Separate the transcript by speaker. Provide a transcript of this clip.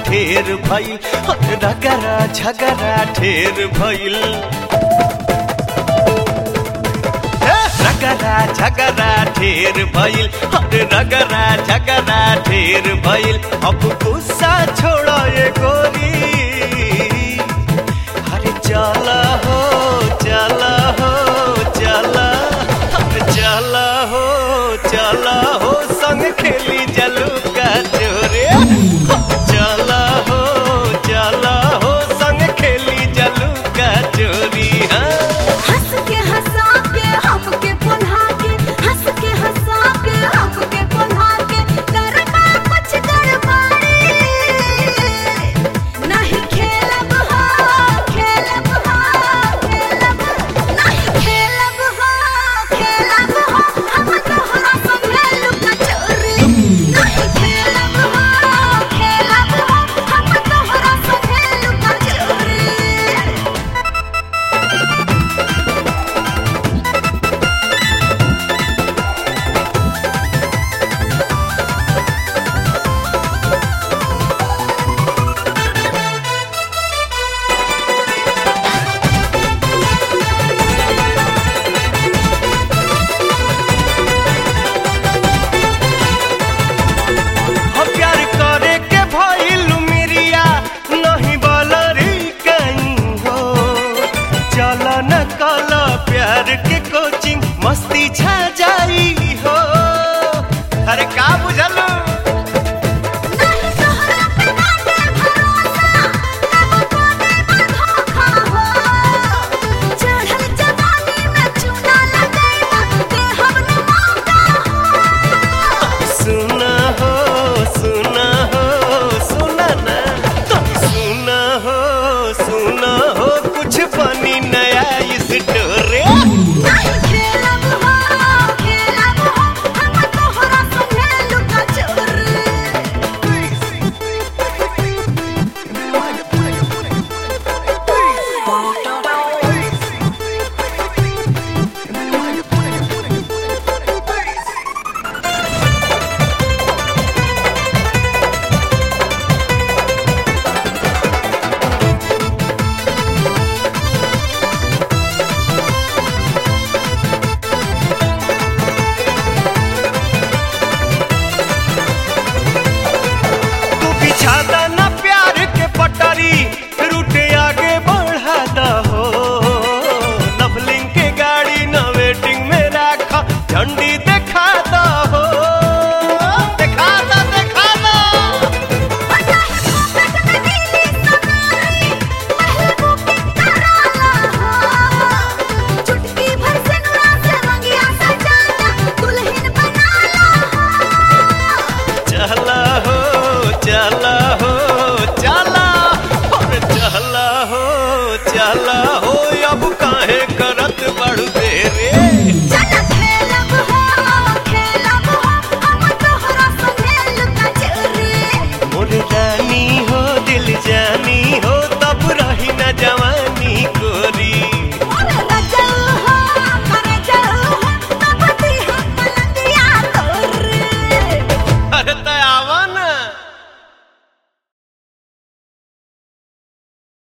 Speaker 1: ढेर भइल अरे रगरा झगरा ढेर भइल हे, रगरा झगरा ढेर भइल अरे रगरा झगरा ढेर भइल अब गुस्सा छोड़ ये गोरी अरे चला हो चला हो चला अरे चला हो चला हो संग खेली जलू का चोरे चला हो चला हो संग खेली जलू का चोरी हाँ
Speaker 2: हंस के हंसा के हमके पुन्हा के हंस के हंसा के हमके पुन्हा के करना कुछ गड़बड़ी नहीं खेलब हो खेलब हो खेलब नहीं खेलब हो खेलब हो हम तोहरा संगे लुका चोरी नहीं खेलब हो खेलब हो हम तोहरा संगे लुका चोरी
Speaker 1: हम प्यार करे के भइल मिरिया नहीं बलरी कहीं हो चल न कल प्यार के कोचिंग मस्ती छा